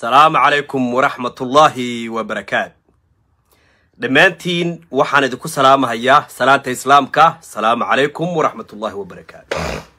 asalaamu calaykum waraxmatullaahi wabarakaat dhammaantiin waxaan idinku salaamahayaa salaanta islaamka asalaamu calaykum waraxmatullaahi wabarakaat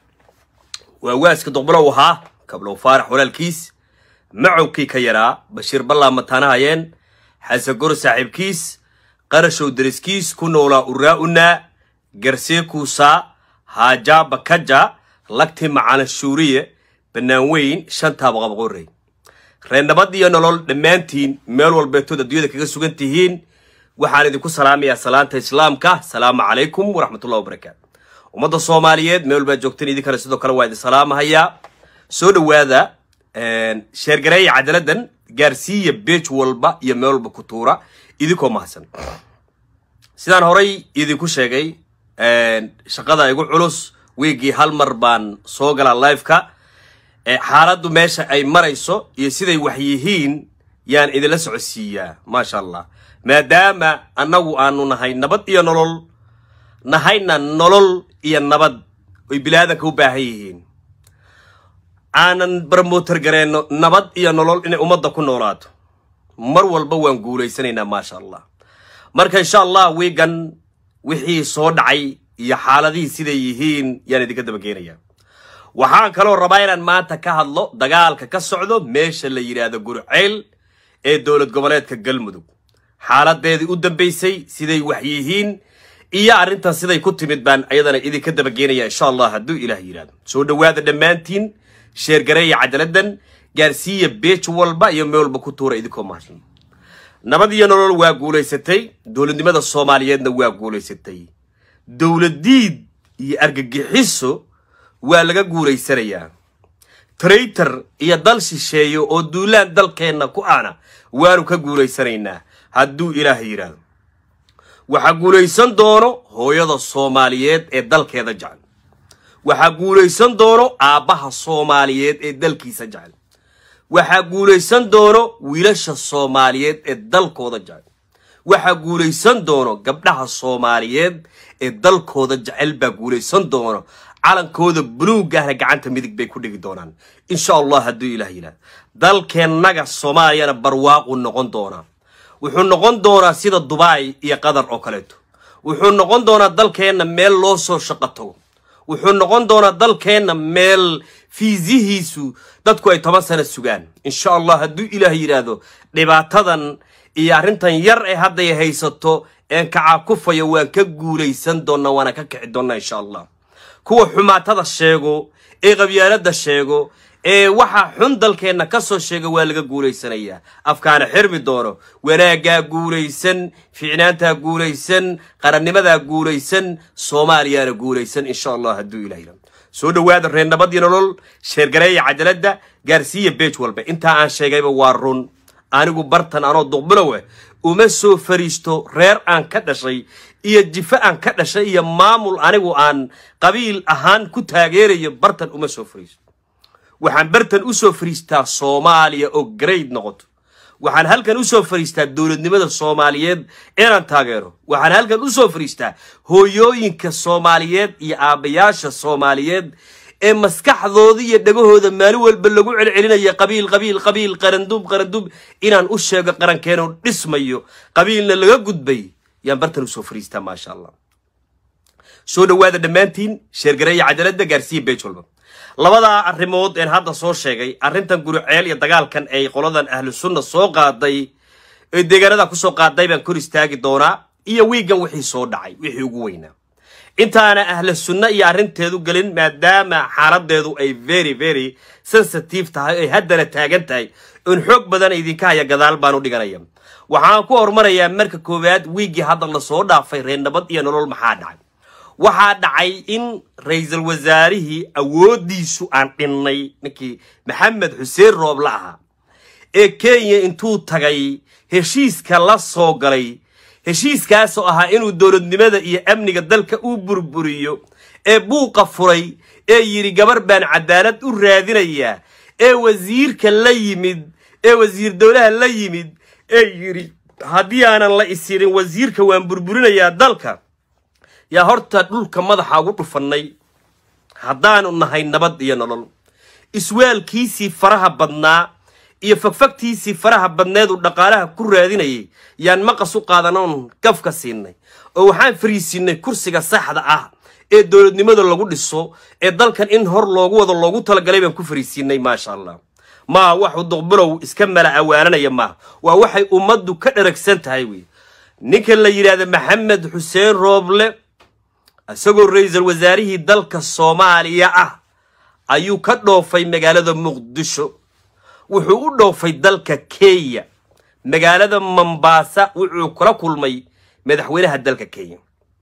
waa waaska doqbalow ahaa kablow faarax walaalkiis macowkii ka yaraa bashiir ballaa mataanahayeen xasagor saaxiibkiis qarashow deriskiis ku noolaa uraa'unaa garseekuusaa haajaa bakaja lagti macana shuuriye bannaan weyn shantaaba qabqorey reernabad iyo nolol dhammaantiin meel walbeetood adduunyada kaga sugan tihiin waxaan idinku salaamayaa salaanta islaamka asalaamu calaykum waraxmatullahi wabarakaatu ummadda soomaaliyeed meel walbaad joogteen idinkana sidoo kale waa idin salaamahayaa soo dhowaada sheergareeya cadaladan gaarsiiya beej walba iyo meel walba ku tuura idinkoo mahadsan sidaan horay idinku sheegay shaqada igu culus wiigii hal mar baan soo galaa liveka xaaladdu meesha ay marayso iyo siday wax yihiin yaan idinla socodsiiyaa maasha allah maadaama annagu aanu nahay nabad iyo nolol nahayna nolol iyo nabad oy bilaadanka u baahan yihiin aanan barmootar gareenno nabad iyo nolol inay ummadda ku noolaato mar walba waan guulaysanaynaa maasha allah marka insha allah wiigan wixii soo dhacay iyo xaaladihii siday yihiin yaan idinka dabageenayaa waxaan kaloo rabaa inaan maanta ka hadlo dagaalka ka socdo meesha la yidhaahdo gurceyl ee dowlad goboleedka galmudug xaaladeedii u dambaysay siday wax yihiin iyo arrintan siday ku timid baan ayadana idinka dabageenaya insha allah hadduu ilaah yidhahdo soo dhowaada dhammaantiin sheergareeya cadaladan gaarsiiya beej walba iyo meel walba ku tuura idinkoo mahadsan nabad iyo nolol waa guulaysatay dowladnimada soomaaliyeedna waa guulaysatay dowladiid iyo argagixiso waa laga guulaysanayaa traitor iyo dal shisheeyo oo duulaan dalkeenna ku ana waanu ka guulaysanaynaa hadduu ilaah yidhaahdo waxaa guulaysan doono hooyada soomaaliyeed ee dalkeeda jecel waxaa guulaysan doono aabbaha soomaaliyeed ee dalkiisa jecel waxaa guulaysan doono wiilasha soomaaliyeed ee dalkooda jecel waxaa guulaysan doono gabdhaha soomaaliyeed ee dalkooda jecel baa guulaysan doono calankooda buluugahna gacanta midig bay ku dhigi doonaan insha allah hadduu ilaah yidhahdo dalkeennaga soomaaliyana barwaaqu noqon doonaa wuxuu noqon doonaa sida dubai iyo qatar oo kaleeto wuxuu noqon doonaa dalkeenna meel loo soo shaqo tago wuxuu noqon doonaa dalkeenna meel fiisihiisu dadku ay toban sano sugaan insha allah hadduu ilaah yidhaahdo dhibaatadan iyo arrintan yar ee hadday haysato een kacaakufayo waan ka guulaysan doonnaa waana ka kici doonnaa insha allah kuwa xumaatada sheego ee qabyaaladda sheego ee waxa xun dalkeenna ka soo sheega waa laga guulaysanayaa afkaana xirmi doono wanaaggaa guulaysan ficnaantaa guulaysan qarannimadaa guulaysan soomaaliyaana guulaysan insha allah hadduu ilah yidhahdo soo dhowaada reer nabad iyo nolol sheergareeya cajaladda gaarsiiya beej walba intaa aan sheegayba waa run anigu bartan anoo duqbilow ah uma soo fariisto reer aan ka dhashay iyo jifo aan ka dhashay iyo maamul anigu aan qabiil ahaan ku taageerayo bartan uma soo fariisto waxaan bartan u soo fariistaa soomaaliya oo grade noqoto waxaan halkan u soo fariistaa dowladnimada soomaaliyeed inaan taageero waxaan halkan u soo fariistaa hooyooyinka soomaaliyeed iyo aabbayaasha soomaaliyeed ee maskaxdooda iyo dhagahooda maalin walba lagu celcelinaya qabiil qabiil qabiil qarandub qarandub inaan u sheego qarankeenoo dhismayo qabiilna laga gudbay yaan bartan usoo fariistaa maasha allah soo dhowaada dhammaantiin sheergareeya cadaaladda gaarsiiya beej walba labadaa arrimood een hadda soo sheegay arrintan guriceel iyo dagaalkan ay qoladan ahlu sunna soo qaaday ee deegaanada kusoo qaaday baan kor istaagi doonaa iyo wiigan wixii soo dhacay wixii ugu weynaa intaana ahla sunna iyo arrinteedu gelin maadaama xaaladeedu ay very very sensitive tahay ay haddana taagan tahay in xoog badan idinka haya gadaal baan u dhiganaya waxaan ku hormarayaa marka koowaad wiiggii hadda lasoo dhaafay reer nabad iyo nolol maxaa dhacay waxaa dhacay in ra-iisul wasaarihii awooddiisu aan dhinnay ninkii maxamed xuseen rooble ahaa ee kenya intuu tagay heshiiska la soo galay heshiiskaasoo ahaa inuu dowladnimada iyo amniga dalka u burburiyo ee buuqa furay ee yidhi gabar baan cadaalad u raadinayaa ee wasiirka la yimid ee wasiir dowlaha la yimid ee yidhi haddii aanan la isirin wasiirka waan burburinayaa dalka yaa horta dhulka madaxa ugu dhufannay haddaanu nahay nabad iyo nolol iswaalkiisii faraha badnaa iyo fagfagtiisii faraha badneed uu dhaqaalaha ku raadinayay yaan maqas u qaadanoon gafka siinay oo waxaan fariisiinay kursiga saxda ah ee dowladnimada lagu dhiso ee dalkan in hor loogu wado loogu talagalay baan ku fariisiinay maasha allah maa waxu duqbilow iska mala awaananaya maaha waa waxay ummaddu ka dharagsan tahay wey ninka la yidhaahda maxamed xuseen rooble isagoo ra-iisul wasaarihii dalka soomaaliya ah ayuu ka dhoofay magaalada muqdisho wuxuu u dhoofay dalka kenya magaalada mombaasa wuxuu kula kulmay madaxweynaha dalka kenya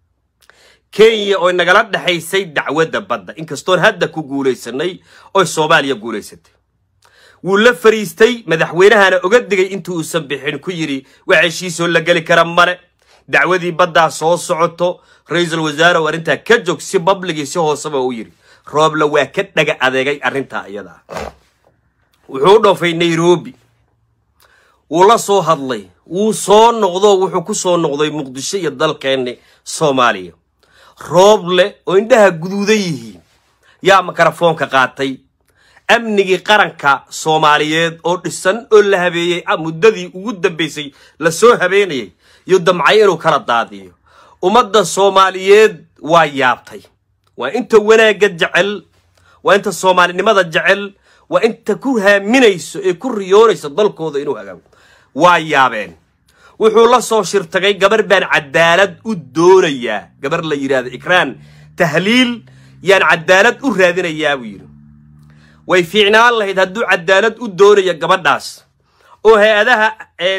kenya oo nagala dhexaysay dacwadda badda inkastoon hadda ku guulaysanay oy soomaaliya guulaysatay wuu la fariistay madaxweynahana oga digay intii uusan bixin ku yidhi wax heshiisoo la geli kara male dacwadii baddaa soo socoto ra-iisul wasaare oo arrintaa ka joog si babligii si hooseba u yidhi rooble waa ka dhaga adeegay arrintaa iyada ah wuxuu u dhoofay nairobi wuu la soo hadlay wuu soo noqdo wuxuu ku soo noqday muqdisho iyo dalkeenni soomaaliya rooble oo indhaha guduudan yihiin yaa mikrofoonka qaatay amnigii qaranka soomaaliyeed oo dhisan oo la habeeyey muddadii ugu dambaysay lasoo habeenayay iyo damcay inuu kala daadiyo ummadda soomaaliyeed waa yaabtay waa inta wanaagga jecel waa inta soomaalinimada jecel waa inta ku haaminayso ee ku riyoonayso dalkooda inuu hagaago waa yaabeen wuxuu la soo shirtagay gabar baan cadaalad u doonayaa gabar la yidhaahdo ikraan tahliil yaan cadaalad u raadinayaa buu yidhi way fiicnaan lahayd hadduu cadaalad u doonaya gabadhaas oo hay-adaha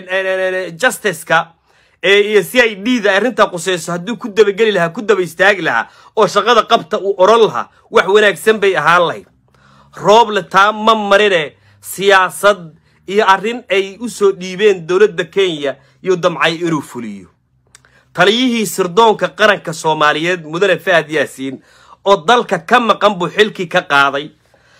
justiska iyo c i d da arrintaa quseyso hadduu ku dabageli lahaa ku daba istaagi lahaa oo shaqada qabta uu odhan lahaa wax wanaagsan bay ahaan lahayd rooble taa ma marine siyaasad iyo arrin ay u soo dhiibeen dowladda kenya iyo damcay inuu fuliyo taliyihii sirdoonka qaranka soomaaliyeed mudane fahad yaasiin oo dalka ka maqan buu xilkii ka qaaday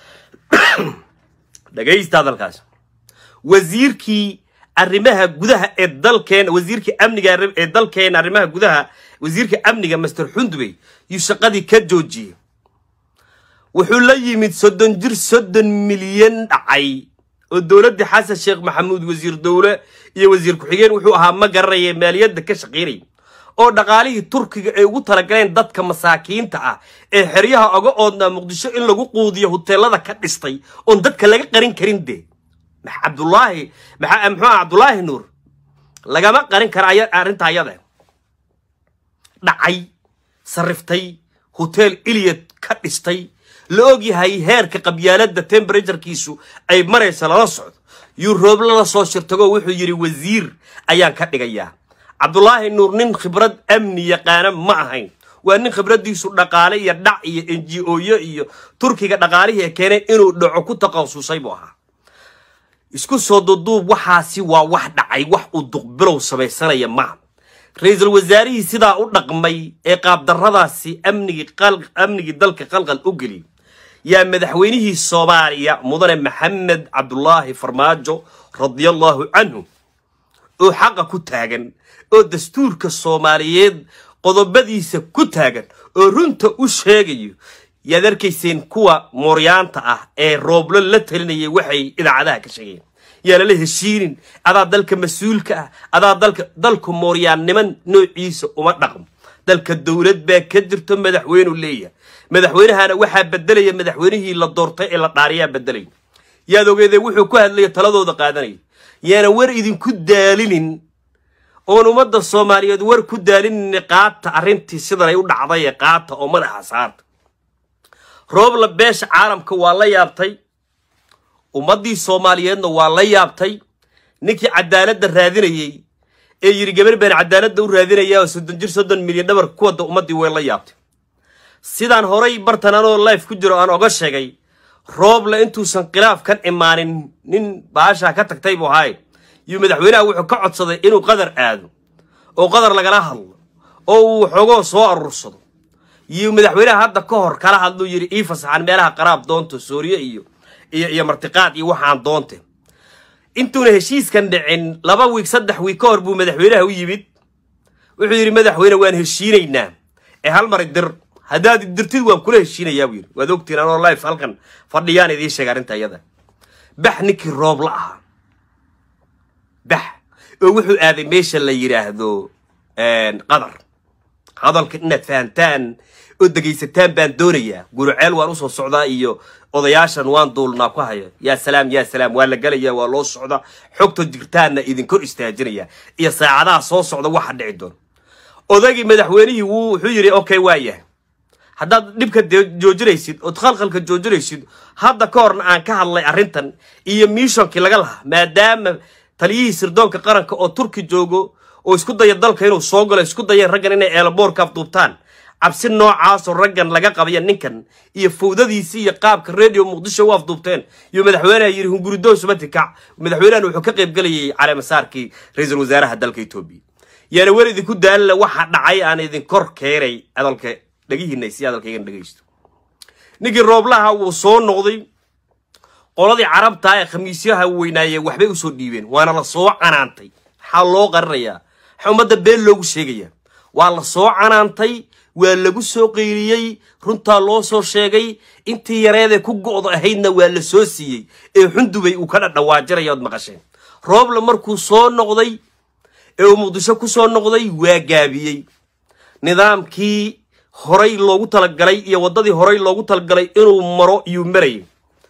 dhagaysta hadalkaas wasiirkii arrimaha gudaha ee dalkeena wasiirkii amniga ee dalkeena arrimaha gudaha wasiirka amniga master xundubey yuu shaqadii ka joojiyey wuxuu la yimid soddon jir soddon milyan dhacay oo dowladdii xasan sheekh maxamuud wasiir dowle iyo wasiir ku-xigeen wuxuu ahaa ma garanaya maaliyadda ka shaqaynaya oo dhaqaalihii turkiga ay ugu talagaleen dadka masaakiinta ah ee xeryaha oga oodnaa muqdisho in lagu quudiyo huteelada ka dhistay oon dadka laga qarin karin dee cabdulaahi muxuu ah cabdulaahi nuur lagama qarin kara arrinta ayada dhacay sariftay hoteel iliyad ka dhistay la og yahay heerka qabyaaladda temberaturkiisu ay maraysa lala socdo yuu rooble la soo shirtagoo wuxuu yidhi wasiir ayaan ka dhigayaa cabdulaahi nuur nin khibrad amni yaqaana ma ahayn waa nin khibraddiisu dhaqaale iyo dhac iyo n g oyo iyo turkiga dhaqaalihii ee keenay inuu dhaco ku takhasusay buu ahaa isku soo duduub waxaasi waa wax dhacay wax uu duqbilow samaysanaya maaha ra-iisul wasaarihii sidaa u dhaqmay ee qaabdarradaasi amnigii dalka qalqal u geliyay yaa madaxweynihii soomaaliya mudane maxamed cabdulaahi farmaajo radiallahu canhu oo xaqa ku taagan oo dastuurka soomaaliyeed qodobadiisa ku taagan oo runta u sheegayo yaad arkayseen kuwa mooryaanta ah ee rooblo la talinayay waxay idaacadaha ka sheegayeen yaa lala heshiinin adaa dalka mas-uulka ah adaa dalka dalku mooryaanniman noociisa uma dhaqmo dalka dowlad baa ka jirto madaxweynuu leeyahay madaxweynahana waxaa bedelaya madaxweynihii la doortay ee la dhaariyaa bedelaya yaad ogeedee wuxuu ku hadlaya taladooda qaadanaya yaana war idinku daalinin oon ummadda soomaaliyeed war ku daalinin qaata arrintii sidan ay u dhacday ee qaata oo madaxa saarta roobla beesha caalamka waa la yaabtay ummaddii soomaaliyeedna waa la yaabtay ninkii cadaaladda raadinayey ee yidhi gabar baan cadaaladda u raadinayaa oo soddon jir soddon milyan dhabar ku wadda ummaddii way la yaabtay sidaan horay bartan anoo life ku jiro aan oga sheegay rooble intuusan khilaaf kan imaanin nin baashaa ka tagtay buu ahaay yuu madaxweynaha wuxuu ka codsaday inuu qadar aado oo qadar lagala hadlo oo uu xoogoo soo aruursado yuu madaxweynaha hadda ka hor kala hadluu yidhi ii fasaxan meelaha qaraab doonto sooriye iyo iyo iyo martiqaad iyo waxaan doonte intuuna heshiiskan dhicin laba wiig saddex wiig ka hor buu madaxweynaha u yimid wuxuu yidhi madaxweyne waan heshiinaynaa ee hal mari dir haddaad dirtid waan kula heshiinayaa buu yidhi waad ogtiin anoo life halkan fadhiyaan idiin sheega arrinta iyada bax ninkii roobla ahaa bax oo wuxuu aaday meesha la yidhaahdo qadar hadalka inaad fahantaan oo degaysataan baan doonayaa guruceel waan usoo socdaa iyo odayaashan waan duulnaa ku haya yaa salaam yaa salaam waa la gelaya waa loo socda xogta jirtaanna idinkor istaajinaya iyo saacadaha soo socda waxa dhici doona odagii madaxweynihii wuu wuxuu yidhi okay waa yahay haddaad dhibka joojinaysid ood khalkhalka joojinaysid hadda ka horna aan ka hadlay arrintan iyo miishonkii laga lahaa maadaama taliyihii sirdoonka qaranka oo turki joogo oo isku daya dalka inuu soo galo isku dayeen raggan inay eelaboorka afduubtaan cabsi noocaasoo raggan laga qabaya ninkan iyo fawdadiisii iyo qaabka radio muqdisho u afduubteen iyo madaxweyneha yidhi hunguridoon subati kac madaxweynahan wuxuu ka qayb gelayay caleemasaarkii ra-iisul wasaaraha dalka etoobiya yaana weli idinku daalila waxa dhacay aan idin kor keenay hadalka dhegihiina si hadalkaygan dhegaysto ninkii rooblaha wuu soo noqday qoladii carabtaa ee khamiisyaha weynaayee waxbay usoo dhiibeen waana la soo canaantay maxaa loo qarinayaa maxaa ummadda been loogu sheegayaa waa la soo canaantay waa lagu soo qeyriyey runtaa loo soo sheegay intii yareedee ku go'da ahaydna waa la soo siiyey ee xundubay uu ka dhadhawaajiraya ood maqasheen roobla markuu soo noqday ee uu muqdisho ku soo noqday waa gaabiyey nidaamkii horay loogu talagalay iyo waddadii horay loogu talagalay inuu maro iyuu marayay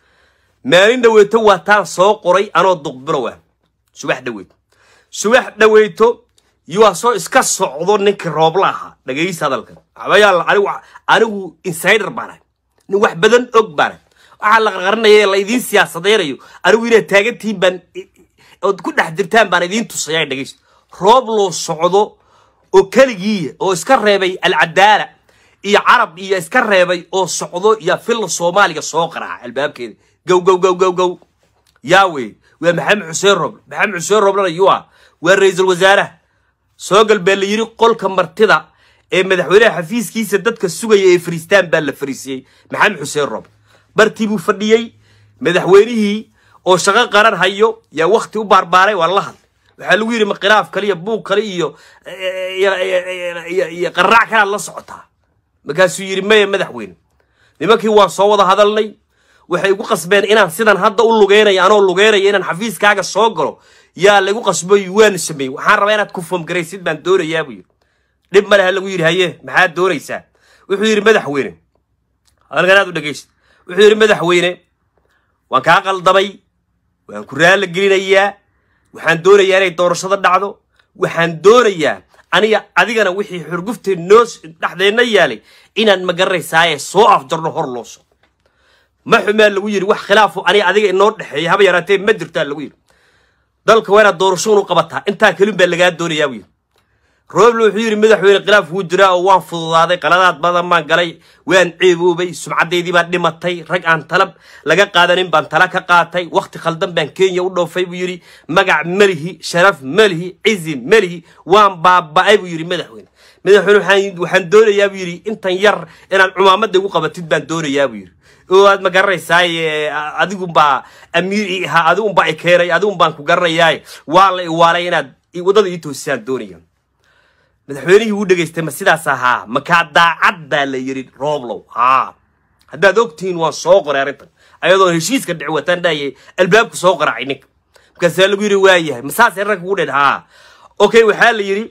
maalin dhaweyto waa taan soo qoray anoo duqbilow ah subax dhaweyto subax dhaweyto yuwaa soo iska socdo ninkii roobla ahaa dhagaysa hadalkan waxbayaal anigu anigu insider baan ahay nin wax badan og baan ahay waxaa la qarqarinaya ee la idiin siyaasadeynayo anigu inaad taagantihiin baan ood ku dhex jirtaan baan idiin tusaya dhagaysta roob loo socdo oo keligiiya oo iska reebay alcadaala iyo carab iyo iska reebay oo socdo iyo filla soomaaliga soo qaraaca albaabkeeda gow gow gow gow gow yaawe waa maxamed xuseen roble maxamed xuseen roblena yua waa ra-iisul wasaaraha soo gal baa la yidhi qolka martida ee madaxweynaha xafiiskiisa dadka sugaya ee fariistaan baa la fariisiyey maxamed xuseen roble bartii buu fadhiyey madaxweynihii oo shaqo qaran hayo yaa wakti u baarbaaray waa la hadlay waxaa lagu yidhi makhiraaf kale iyo buug kale iyo iyo qaraac kalead la socotaa markaasuu yidhi maya madaxweyne nimankii waan soo wada hadalnay waxay igu qasbeen inaan sidan hadda u lugeynaya anoo lugeynaya inaan xafiiskaaga soo galo yaa lagu qasboy waana sameeyey waxaan rabaa inaad ku foomgaraysid baan doonayaa buu yidhi dhib ma leha lagu yidhi haye maxaad doonaysaa wuxuu yidhi madaxweyne hadalkan aad u dhegaysta wuxuu yidhi madaxweyne waan kaa qaldamay waan ku raalla gelinayaa waxaan doonayaa inay doorashada dhacdo waxaan doonayaa aniga adigana wixii xurgufteed noo dhexdeenna yaalay inaan magaranaysaayee soo afjarno hor loo so ma xumaa lagu yidhi wax khilaafo aniga adiga inoo dhexeeya haba yaraatee ma jirtaa lagu yidhi dalka waa inaad doorasho unu qabataa intaa kelin baa lagaa doonayaa buu yidhi roble wuxuu yidhi madaxweyne khilaaf wuu jiraa oo waan fududaaday qaladaad badan baan galay waan ceeboobay sumcaddeydii baan dhimatay rag aan talab laga qaadanin baan tala ka qaatay wakhti khaldan baan kenya u dhoofay buu yidhi magac melihi sharaf melihi cizi melihi waan baaba'ay buu yidhi madaxweyne madaxweyne waxaan doonayaa buu yidhi intan yar inaad cumaamadda igu qabatid baan doonayaa buu yidhi oo aad ma garanaysaay adigunbaa amiir i ahaa adigunbaa i keenay adigunbaan ku garanayaay waa la iwaalay inaad waddada ii toosisaan doonaya madaxweynihii wuu dhegaystay ma sidaas ahaa makaa daacad baa la yidhi rooblow haa haddaad ogtihiin waan soo qoray arrintan ayadoon heshiiska dhici wataan dhahayay albaabka soo qaracay ninka markaasaa lagu yidhi waa yahay ma saasay ragga ugu dhen haa okay waxaa la yidhi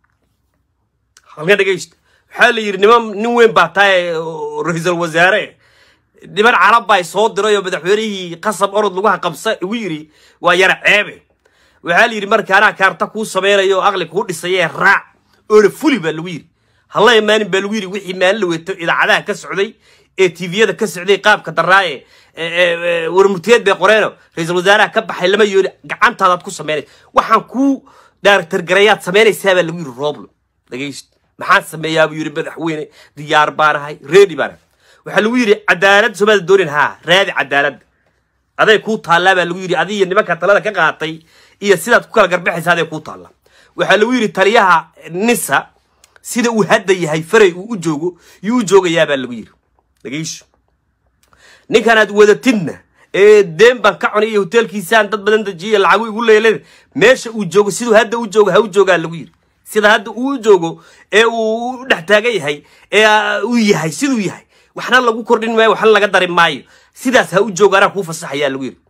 halka dhegaysta waxaa la yidhi niman nin weyn baa tahay ra-iisul wasaare niman carab baa soo diray oo madaxweynihii qasab orod lagu haqabsa igu yidhi waa yara ceebe waxaa la yidhi marka anaa kaarta kuu samaynayo oo aqli kuu dhisayee raac oona fuli baa lagu yidhi halla imaanin baa lagu yidhi wixii maalin la weeto idaacadaha ka socday ee tviyada ka socday qaabka daraaye warmurtiyeed bay qoreeno ra-iisul wasaaraha ka baxay lama yooli gacantaadaad ku samaynaysa waxaan kuu daartargarayaad samaynaysaa baa lagu yidhi rooblo dhagayst maxaan sameeyaa buu yidhi madaxweyne diyaar baan ahay reedi baan ahay waxaa lagu yidhi cadaalad somaada doonin haa raadi cadaaladda aday kuu taallaa baa lagu yidhi adiyo nimanka talada ka qaatay iyo sidaad ku kala garbaxaysa aday kuu taallaa waxaa lagu yidhi taliyaha nisa sida uu hadda yahay faray uu u joogo yuu u joogayaabaa lagu yidhi dhagayso ninkanaad wadatidna ee deen baan ka cunay iyo hoteelkiisaan dad badan dejiya lacagu igu leelada meesha uu joogo siduu hadda u joogo ha u joogaa lagu yidhi sida hadda uu u joogo ee uu u dhex taagan yahay ee uu yahay siduu yahay waxna lagu kordhin maayo waxna laga darin maayo sidaas ha u joogo anaa kuu fasaxayaa lagu yidhi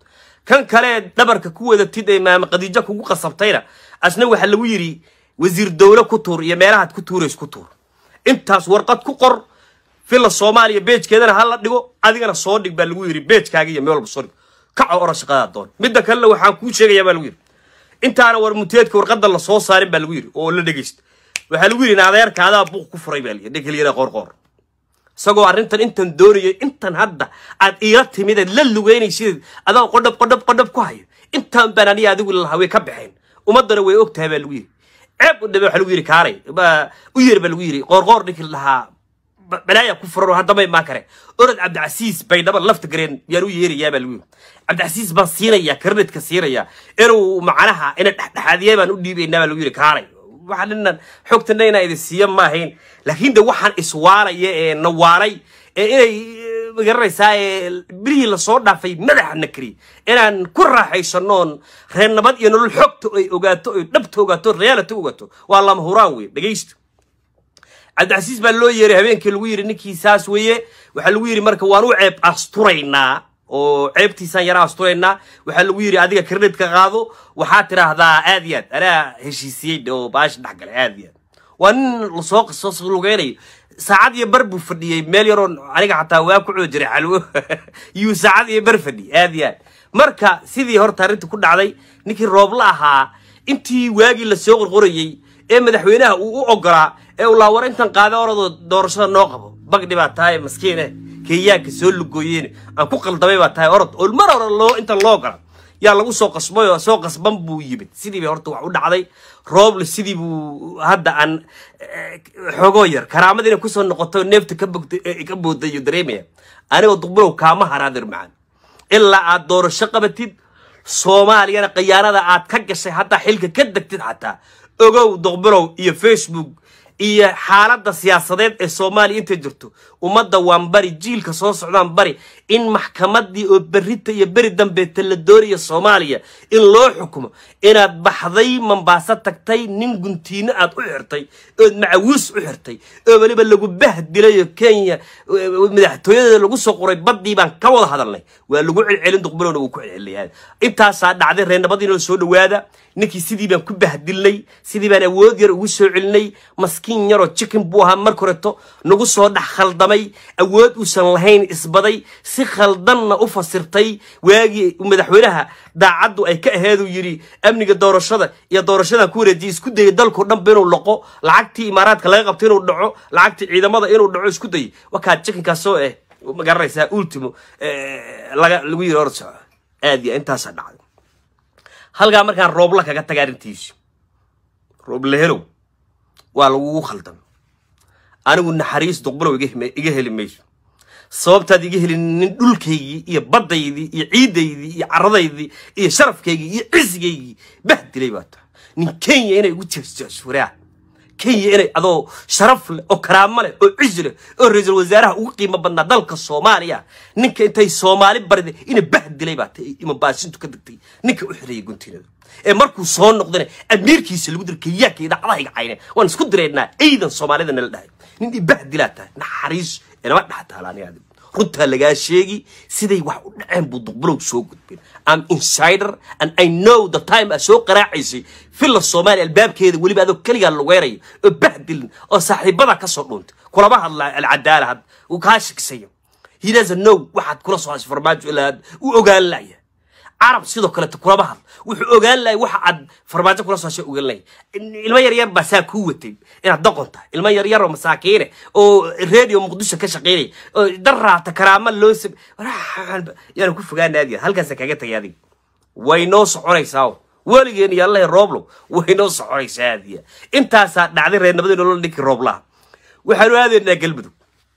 kan kale dhabarka ku wadatid ee maama khadiijo kugu qasabtayna asna waxaa lagu yidhi wasiir dowle ku tuur iyo meelahaad ku tuurays ku tuur intaas warqad ku qor villa soomaaliya beejkeedana ha la dhigo adigana soo dhig baa lagu yidhi beejkaaga iyo meel walba soo dhig kaco ora shaqadaa doon midda kalena waxaan kuu sheegayaa baa lagu yidhi intaana war muteedka warqadda la soo saarin baa lagu yidhi oo la dhegaysta waxaa lagu yidhi adeerka adaa buuq ku furay baa layidhi dhegelyada qoorqoor isagoo arrintan intan doonayay intan hadda aad iila timideed la lugeynaysideed adaa qodhab qodhab qodhab ku hayo intaan baan aniga adigu lalahaa way ka baxeen ummaddana way og tahay baa lagu yidhi ceeb u dhabe waxaa lagu yidhi kaalay ba u yeer baa lagu yidhi qoorqoor ninkii lahaa balaaya ku furan haddamay maa kare orod cabdicasiis baydhaba lafta gareen yaan u yeerayaa baa lagu yidhi cabdicasiis baan siinayaa karnadka siinayaa inuu macnaha ina dhexdhexaadiya baan u dhiibaynaa baa lagu yidhi kaalay waxaa dhinan xogtana inaa idin siiya maahayn laakiin de waxaan iswaalaya ee nawaalay ee inay magaranaysaa ee bilihii lasoo dhaafay madaxa na kari inaan ku raaxaysanoon reer nabad iyo nolol xogta ay ogaato oy dhabta ogaato reality ogaato waa lama huraan wey dhegaysta cabdicasiis baa loo yeeray habeenkii lagu yidhi ninkii saas weeye waxaa lagu yidhi marka waan u ceeb asturaynaa oo ceebtiisaan yara asturaynaa waxaa lagu yidhi adiga kredhitka qaado waxaa tidhaahdaa aad iyo aad anaa heshiisiyey oo baasha dhex galay aad iyo aad waa nin lasoo soo lugeynayo saacad iyo bar buu fadhiyey meel yaroo aniga xataa waa ku coo jiray xalwo yuu saacad iyo bar fadhiyey aad iyo aad marka sidii horta arrinta ku dhacday ninkii roobla ahaa intii waagii lasoo qorqorayey ee madaxweynaha uu u ogolaa ee uu laawar intan qaada oradoo doorashada noo qabo bagdhi baa tahay maskiine kenyaanka soo lugooyeen aan ku qaldamay baa tahay orod oo mar hore loo intan loo ogola yaa lagu soo qasbay oo soo qasban buu yimid sidii bay horta wax u dhacday rooble sidii buu hadda aan xogoo yar karaamada inay kusoo noqoto neefta ka bogta ka boodayo dareemaya anigoo duqbulow kaama haraadir macaan ilaa aad doorasho qabatid soomaaliyana khiyaanada aad ka gashay haddaa xilka ka degtid xataa ogow duqbulow iyo facebook iyo xaaladda siyaasadeed ee soomaaliya intay jirto ummadda waan bari jiilka soo socdaan bari in maxkamaddii oo berrita iyo beri dambeeta la doonaya soomaaliya in loo xukumo inaad baxday mambaaso tagtay nin guntiino aad u xirtay ood macawiis u xirtay oo weliba lagu bahdilayo kenya madaxtooyadeeda lagu soo qoray baddii baan ka wada hadalnay waa lagu celcelin duqbalowna wuu ku celceliyay intaasaa dhacday reernabadiinoo soo dhowaada ninkii sidii baan ku bahdilnay sidii baan awood yar ugu soo celinay maskiin yaroo chicken buu ahaa marka horeto nagu soo dhex khaldamay awood uusan lahayn isbaday si khaldanna u fasirtay waagii madaxweynaha daacaddu ay ka aheeduu yidhi amniga doorashada iyo doorashadan ku wareejiyay isku dayay dalkao dhanba inuu laqo lacagtii imaaraadka laga qabto inuu dhaco lacagtii ciidamada inuu dhaco isku dayay wakaa chickenkaasoo eh magaranaysaa ultimo laga lagu yidhi hor soco aad iyo intaasaa dhacday halkaa markaan roobla kaga taga arrintiisu rooble helow waa lagugu khaldamay anigu naxariis duqbulow iga heli mayso sababtaad iga helin nin dhulkaygii iyo baddaydii iyo ciiddaydii iyo caradaydii iyo sharafkaygii iyo cisigaygii bahdilay baa tahay nin kenya inay igu jeesjeesfuraa kenya inay adoo sharaf leh oo karaamo leh oo cisi leh oo ra-iisul wasaaraha ugu qiimo badnaa dalka soomaaliya ninka intay soomaali barida ina bahdilay baa tahay imabaasintu ka degtay ninka u xirayay guntinada ee markuu soo noqdana amiirkiisa lagu dira kenyaanka iyo dhacdahayga cayne waan isku direynaa ciidan soomaalida nala dhahay nin ibahdilaa tahay naxariis inama dhex taalaaniga runtaa lagaa sheegi siday wax u dhaceen buu duqbulow soo gudbeen am insider and i know the time aa soo qaraacaysay filla soomaaliya albaabkeeda weliba adoo keligaa lugeynaya oo bahdilin oo saaxiibada ka soo dhuuntay kulama hadla alcadaala had uu kaa shiksayo he doesn't know waxaad kula soo hashay farmaajo ilaa u ogaan laya carab sidoo kaleeto kulama hadl wuxuu ogaan lahay waxa aad farmaajo kula soo hashay ogaan lahay ilmo yaryar baa saa kuu watay inaad doqon tahay ilmo yaryar oo masaakiine oo radio muqdisho ka shaqaynaya oo daraata karaama loo sab yaana ku fogaana aadiya halkaasa kaga tagay adiga way noo soconaysaa weligeen iyo allahi rooblow way noo soconaysaa aadiya intaasaa dhacday reernimada nolol ninkii rooblaha waxaanu aadaynaa galmudug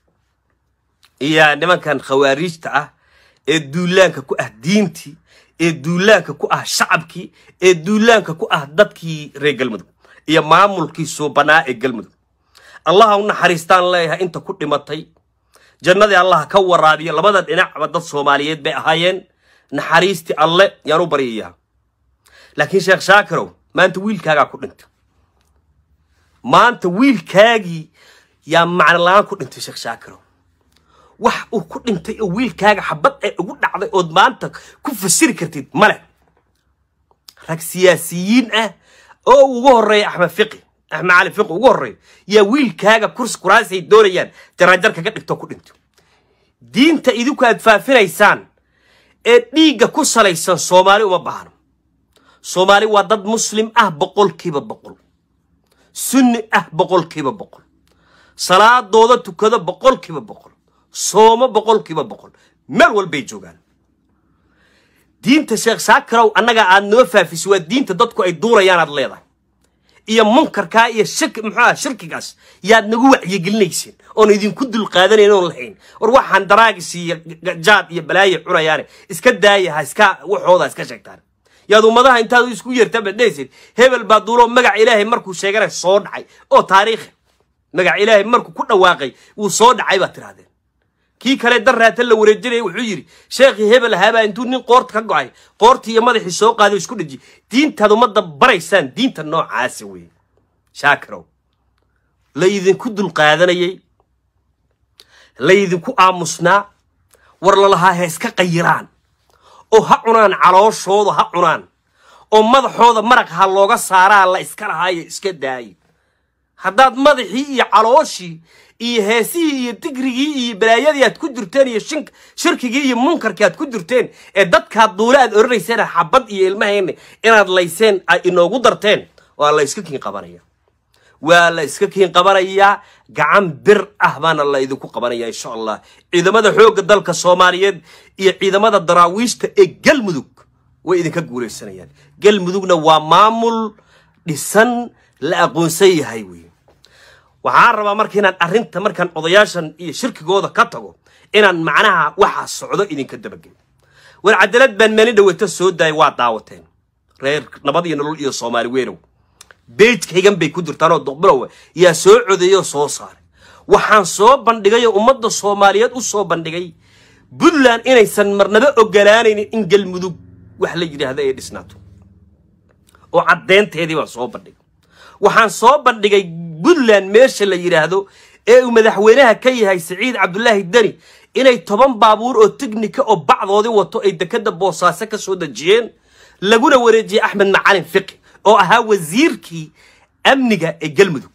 iyo nimankan khawaariijta ah ee duulaanka ku ah diintii ee duulaanka ku ah shacabkii ee duulaanka ku ah dadkii reer galmudug iyo maamulkii suubanaa ee galmudug allaha u naxariistaan leeyahay inta ku dhimatay jannadii allah ka waraabiya labada dhinacba dad soomaaliyeed bay ahaayeen naxariistii alle yaan u baryayaa laakiin sheekh shaakirow maanta wiilkaagaa ku dhintay maanta wiilkaagii yaa macno la-aan ku dhintay sheekh shaakirow wax uu ku dhintay oo wiilkaaga xabad ay ugu dhacday ood maanta ku fasiri kartid male rag siyaasiyiin ah oo ugu horreeya axmed fiqi axmed cali fiqi ugu horreeya yaa wiilkaaga kursi kuraasay doonayaan jaraanjar kaga dhigto ku dhinto diinta idinku aad faafinaysaan ee dhiigga ku salaysan soomaali uma baahno soomaali waa dad muslim ah boqolkiiba boqol sunni ah boqolkiiba boqol salaadooda tukado boqolkiiba boqol soomo boqolkiiba boqol meel walbay joogaan diinta sheekh shaakarow annaga aad noo faafisay waa diinta dadku ay duurayaan aad leedahay iyo munkarkaa iyo shirki muxuuaha shirkigaas yaad nagu wacyigelinayseen oon idinku dulqaadanayn oon lahayn war waxaan daraagis iyo jaad iyo balaayo cunayaane iska daaya ha iska waxooda iska sheegtaan yaad ummadaha intaad isku yeertaan baad dhehaysid hebel baa duuloo magaca ilaahay markuu sheeganay soo dhacay oo taariikhi magaca ilaahay markuu ku dhawaaqay wuu soo dhacay baad tirahdeen kii kale darraata la wareejinaya wuxuu yidhi sheekhii hebel ahaabaa intuu nin qoorta ka go'ay qoortii iyo madaxii soo qaaday isku dheji diintaad ummadda baraysaan diinta noocaasa weeye shaakirow laydinku dulqaadanayay laydinku aamusnaa war lalahaa ha iska qayiraan oo ha cunaan calooshooda ha cunaan oo madaxooda maraq ha looga saaraa la iska lahaayo iska daayo haddaad madaxii iyo calooshii iyo heesihii iyo digrigii iyo balaayadii aad ku jirteen iyo shink shirkigii iyo munkarkii aad ku jirteen ee dadkaad duule aad oranayseen xabad iyo ilmahayna inaad layseen ay inoogu darteen waa la iska kiin qabanaya waa la iska kiin qabanayaa gacan bir ah baana la idinku qabanaya insha allah ciidamada xoogga dalka soomaaliyeed iyo ciidamada daraawiishta ee galmudug way idinka guulaysanayaan galmudugna waa maamul dhisan la aqoonsan yahay wey waxaan rabaa marka inaan arrinta markaan odayaashan iyo shirkigooda ka tago inaan macnaha waxa socdo idinka dabageyo war cadalad baan maalin dhaweyta soo daayay waa daawateen reer nabad iyo nolol iyo soomaali weynow beejkaygan bay ku jirtaan oo doqbilowa yaa soo codeeyoo soo saaray waxaan soo bandhigay oo ummadda soomaaliyeed u soo bandhigay puntland inaysan marnaba ogolaanaynin in galmudug wax la yidhaahda ay dhisnaato oo caddeynteedii baan soo bandhigay waxaan soo bandhigay puntland meesha la yidhaahdo ee uu madaxweynaha ka yahay siciid cabdulaahi deni inay toban baabuur oo teknika oo bacdoodii wato ay dekadda boosaaso ka soo dejiyeen laguna wareejiyey axmed macalin fiqi oo ahaa wasiirkii amniga ee galmudug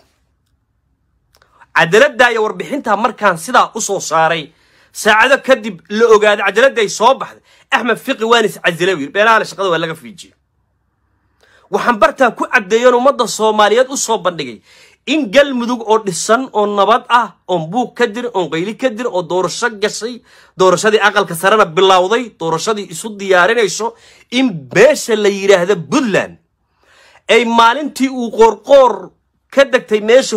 cadaaladdaa iyo warbixintaa markaan sidaa u soo saaray saacado kadib la ogaaday cadaaladday soo baxday axmed fiqi waan is casila yiri beenaale shaqada waa laga fiijiyey waxaan bartaa ku caddeeyoon ummadda soomaaliyeed u soo bandhigay in galmudug oo dhisan oo nabad ah oon buug ka dirin oon qayli ka dirin oo doorasho gashay doorashadii aqalka sarena bilowday doorashadii isu diyaarinayso in beesha la yidhaahda puntland ay maalintii uu qoorqoor ka degtay meesha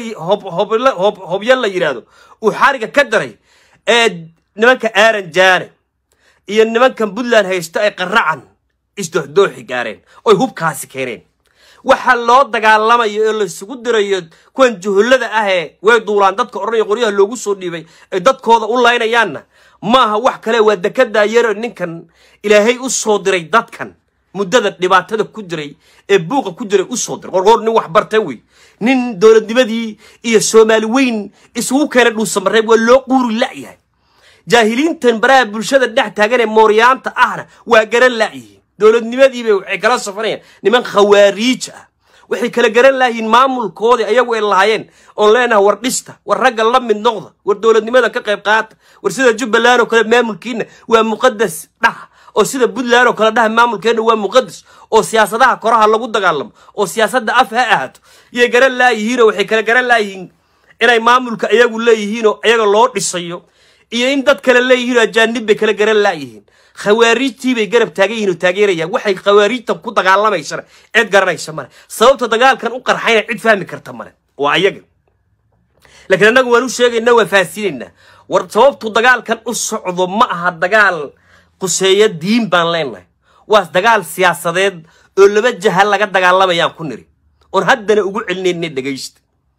hobyo la yidhaahdo uu xariga ka daray ee nimanka aaran jaane iyo nimankan puntland haysto ay qaracan isdooxdooxi gaareen oy hubkaasi keeneen waxa loo dagaalamayo ee laysugu dirayo kuwan juhullada ahee way duulaan dadka odhanaya qoryaha loogu soo dhiibay ay dadkooda u laynayaanna maaha wax kale waa dekedaa yaro ninkan ilaahay u soo diray dadkan muddada dhibaatada ku jiray ee buuqa ku jiray u soo diray qorqoor nin wax bartay wey nin dowladnimadii iyo soomaali weyn isugu keenay dhuusamareeb waa loo quuri la'yahay jaahiliintan baraha bulshada dhex taagan ee mooryaanta ahna waa garan la'yihiin dowladnimadiibay waxay kala safanayaan niman khawaariij ah waxay kala garan laayihiin maamulkoodii ayagu ay lahaayeen oon leenahay war dhista war ragga la mid noqda war dowladnimada ka qayb qaata war sida jubbaland oo kale maamulkiina waa muqadas dhaha oo sida puntland oo kale dhaha maamulkeenna waa muqadas oo siyaasadaha koraha lagu dagaalamo oo siyaasadda af ha ahaato yay garan laayihiinoo waxay kala garan laayihiin inay maamulka iyagu leeyihiinoo iyaga loo dhisayo iyo in dad kale leeyihiin oo ajaanib bay kala garan laayihiin khawaariijtii bay garab taagan yihiin oo taageerayaan waxay khawaariijtan ku dagaalamaysana cid garanaysa male sababta dagaalkan u qarxayna cid fahmi karta male waa ayaga laakiin annagu waan u sheegaynaa waan faahsiinaynaa war sababtu dagaalkan u socdo ma aha dagaal quseeya diin baan leenahay waas dagaal siyaasadeed oo laba jaha laga dagaalamayaan ku niri oon haddana ugu celinayna dhegaysta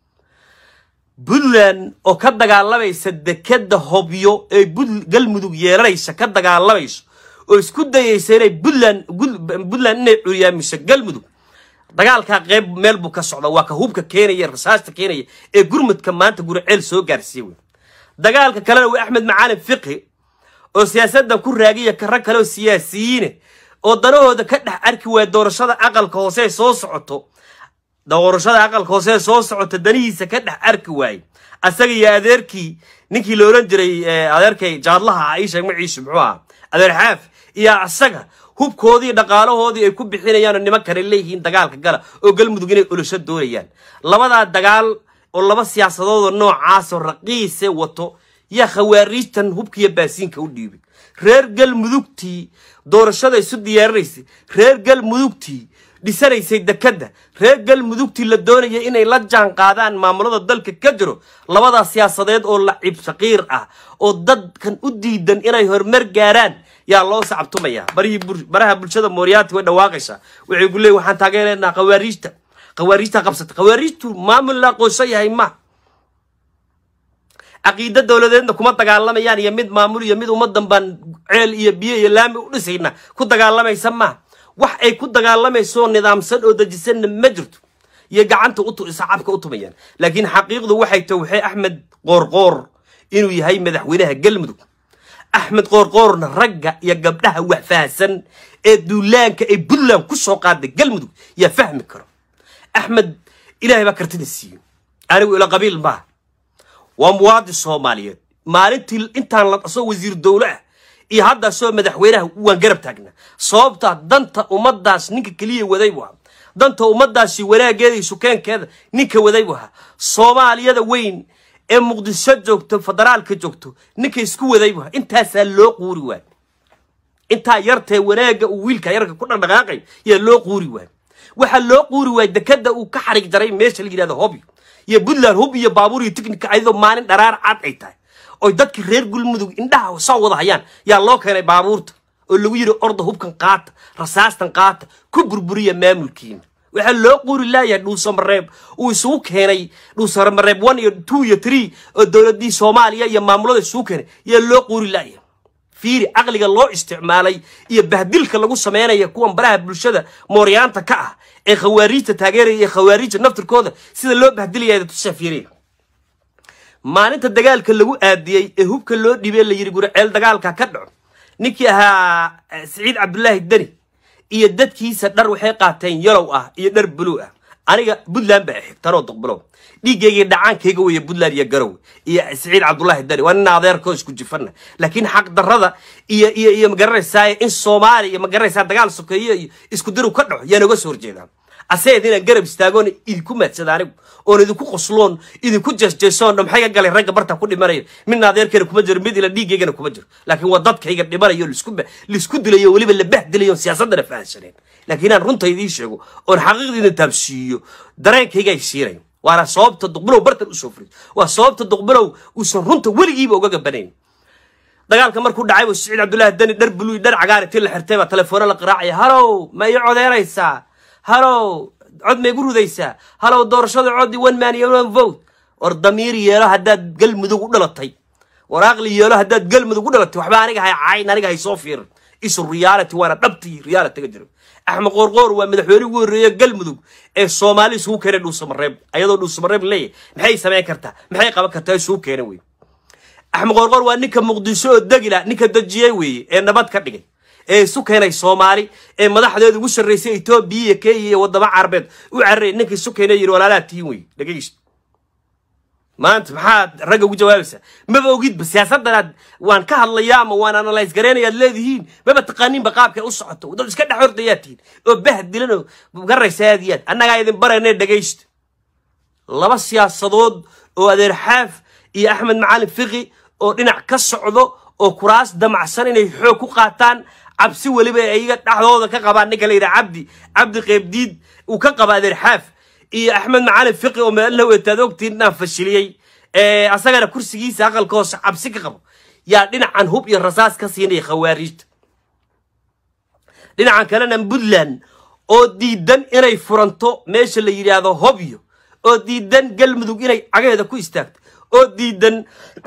puntland oo ka dagaalamaysa dekeda hobyo ee galmudug yeelanaysa ka dagaalamayso oo isku dayaysa inay puntland puntland inay curyaamiso galmudug dagaalkaa qeyb meel buu ka socda waa ka hubka keenaya rasaasta keenaya ee gurmudka maanta guriceel soo gaarsiiya wey dagaalka kalena waa axmed macaalin fiqi oo siyaasadda ku raagiya rag kale oo siyaasiyiine oo danahooda ka dhex arki waaya doorashada aqalka hoose ee soo socoto doorashada aqalka hoose ee soo socota danihiisa ka dhex arki waaye asaga iyo adeerkii ninkii la odhan jiray adeerkay jaadlaha ah ii sheeg maciisu muxuu ahaa adeer xaaf iyo asaga hubkoodii dhaqaalahoodii ay ku bixinayaan oo nimankana leeyihiin dagaalka gala oo galmudug inay olosho doonayaan labadaa dagaal oo laba siyaasadoodoo noocaasoo raqiise wato yaa khawaariijtan hubkiiyo baasiinka u dhiibay reer galmudugtii doorashada isu diyaarinaysay reer galmudugtii dhisanaysay dekadda reer galmudugtii la doonaya inay la jaan qaadaan maamulada dalka ka jiro labadaa siyaasadeed oo lacib shaqiir ah oo dadkan u diidan inay horumar gaaraan yaa loo sacabtumayaa baraha bulshada mooriyaati way dhawaaqaysaa waxay ku leeyiin waxaan taageeraynaa khawaariijta khawaariijta qabsata khawaariijtu maamul la aqoonsan yahay ma caqiida dowladeedna kuma dagaalamayaan iyo mid maamul iyo mid ummadan baan ceel iyo biyo iyo laami u dhisayna ku dagaalamaysa ma wax ay ku dagaalamayso nidaamsan oo dejisanna ma jirto iyo gacanta sacabka u tumayaan laakiin xaqiiqdu waxay tahay waxay axmed qoorqoor inuu yahay madaxweynaha galmudug axmed qoorqoorna ragga iyo gabdhaha wax fahasan ee duulaanka ay puntland ku soo qaaday galmudug yaa fahmi karo axmed ilaahay baa kartida siiyo anigu ila qabiil maaha waa muwaadin soomaaliyeed maalintii intaan la dhaso wasiir dowle ah iyo hadda soo madaxweynaha waan garab taagnaa sababtaa danta ummadaas ninka keliya waday buu ahaa danta ummadaasi wanaaggeeda iyo sukeenkeeda ninka waday buu ahaa soomaaliyada weyn ee muqdisho joogto federaalka joogto ninka isku waday buu ahaa intaasaa loo quuri waay intaa yartee wanaagga uu wiilka yarka ku dhaqdhaqaaqay yaa loo quuri waay waxaa loo quuri waay dekada uu ka xarig jaray meesha la yidhahdo hobyo iyo puntland hub iyo baabuur iyo tiknika ayadoo maalin dharaar cad ay tahay oy dadkii reer galmudug indhaha soo wada hayaan yaa loo keenay baabuurta oo lagu yidhi orda hubkan qaata rasaastan qaata ku burburiya maamulkiina waxaa loo quuri laayahay dhuusamareeb uu isugu keenay dhuusamareeb one iyo two iyo three oo dowladii soomaaliya iyo maamulada isugu keenay yaa loo quuri laayahay fiiri caqliga loo isticmaalay iyo bahdilka lagu samaynaya kuwan baraha bulshada mooryaanta ka ah ee khawaariijta taageeraya iyo khawaariijta naftirkooda sida loo bahdilaya tusaa fiiriya maalinta dagaalka lagu aadiyey ee hubka loo dhibee la yidhi guriceel dagaalka ka dhaco ninkii ahaa siciid cabdulaahi deni iyo dadkiisa dhar waxay qaateen yalow ah iyo dhar buluug ah aniga puntland baa xigtanoo duqbulow dhiiggayga dhacaankayga weeye puntland iyo garow iyo siciid cabdulaahi deni waa nin adeerkoo isku jifana laakiin xaqdarrada iyo iyo iyo magaranaysaa in soomaaliya magaranaysaa dagaal sokeeyo iyo isku diru ka dhaco yaa nooga soo horjeedaa aseed inaan garab istaagoon idinku maadsada anigu oon idinku qosloon idinku jeesjeesoon maxay ga galay ragga barta ku dhimanayo midna adeerkeena kuma jiro mid ila dhiigaygana kuma jiro laakiin waa dadkayga dhimanayo laisku dilayo weliba la bahdilayo siyaasadana fahansaneen laakiin inaan runta idiin sheego oon xaqiiqdiina taabsiiyo dareenkayga ay siinayo waana sababta duqbilow bartan usoo furay waa sababta duqbilow uusan runta weligiiba uga gabanayn dagaalka markuu dhacay buu siciid cabdullaahi dani dhar buluy dhar cagaar intii la xirtay baa telefoona la qiraacaya halow ma ii codeynaysaa halow cod ma igu rudaysaa halow doorashada coddi one man iyo one vote war damiir yeelo haddaad galmudug u dhalatay war aqli yeelo haddaad galmudug u dhalatay waxba aniga hay cayn aniga hay soo fiirin isu reality waana dhabtii realityga jiro axmed qoorqoor waa madaxweyne ugu horreeye galmudug ee soomaali isugu keenay dhuusamareeb ayadoo dhuusamareeb leeyahy maxay samayn kartaa maxay qaban kartaa isugu keenay wey axmed qoorqoor waa ninka muqdisho oo degila ninka dejiyey weeye ee nabad ka dhigay ee isu keenay soomaali ee madaxdeeda ugu sarraysay etoobiya iyo kenya iyo waddamo carabeed u cararaya ninka isu keenay yidhi walaalaha tihiin wey dhegeysta maanta maxaad ragga ugu jawaabaysaa maba ogidba siyaasadanaad waan ka hadlayaa ama waan analyse gareynayaad leedihiin maba taqaaniinba qaabkay u socoto dad iska dhex hordayaad tihiin oo bahdilan oo garaysa aad iyo aad annagaa idin barayna dhegaysta laba siyaasadood oo adeer xaaf iyo axmed macalin fiqi oo dhinac ka socdo oo kuraas damacsan inay xoog ku qaataan cabsi weliba ayaga dhexdooda ka qabaan ninka la yidhaha cabdi cabdi qeybdiid uu ka qaba adeer xaaf iyo axmed macalin fiqi oo meelna wetaad ogtiin inaan fashiliyey asagana kursigiisa aqalka hoose cabsi ka qabo yaa dhinacan hub iyo rasaas ka siinaya khawaariijta dhinacan kalena puntland oo diidan inay furanto meesha la yidhaahdo hobyo oo diidan galmudug inay cagaheeda ku istaagto oo diidan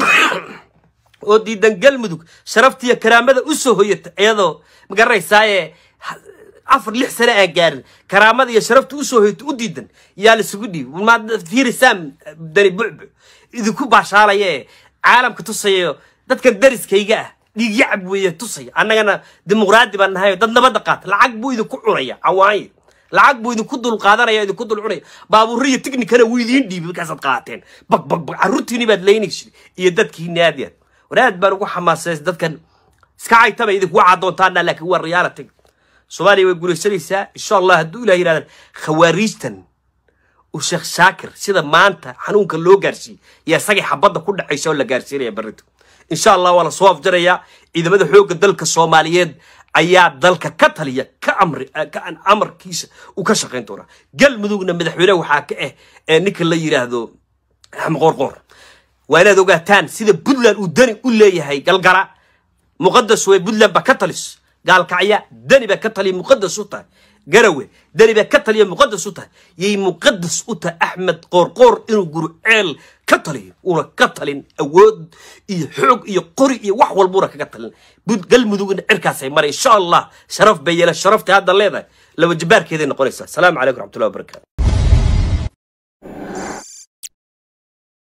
oo diidan galmudug sharaftiiyo karaamada u soo hoyata iyadoo magaranaysaayee afar lix sane aan gaarin karaamada iyo sharafta usoo hoyata u diidan yaa laisugu dhiibi fiiri sam dani bucbu idinku baashaalaya caalamka tusayo dadkan dariskayga ah dhiigyacab weeye tusaya annagana dimuqraadi baan nahayo dad nabadda qaata lacag buu idinku cunaya cawaanye lacag buu idinku dul qaadanaya idinku dul cunaya baabuurro iyo tiknikana wuu idiin dhiibay markaasaad qaateen bag bag bag carruurtiini baad leynaysid iyo dadkiini aad yaad war aad baan ugu xamaasaysa dadkan iska caytaba idinkuga caddoontaana laakiin waa reality soomaaliya way guulaysanaysaa insha allah hadduu ilah yidhahdan khawaariijtan uu sheekh shaakir sida maanta xanuunka loo gaarsiiyey iyo isagii xabadda ku dhacaysa oo la gaarsiinaya barrito insha allah waa la soo afjarayaa ciidamada xoogga dalka soomaaliyeed ayaa dalka ka taliya ka amri ka amarkiisa uu ka shaqayn doonaa galmudugna madaxweyne waxaa ka ah ee ninka la yidhaahdo axmed qoorqoor waa inaad ogaataan sida puntland uu dani u leeyahay galgala muqadas way puntland baa ka talis gaalkacya dani baa ka taliya muqadas u tahay garawe dani baa ka taliya muqadas u tahay yay muqadas u tahay axmed qoorqoor inuu guruceel ka taliyo uuna ka talin awood iyo xoog iyo qori iyo wax walbuuna kaga talin galmudugna cirkaasay maray insha allah sharaf bay yeela sharafta hadda leedahay laba jabaarkeeday noqonaysaa asalaamu calaykum raxmatullahi wabarakatu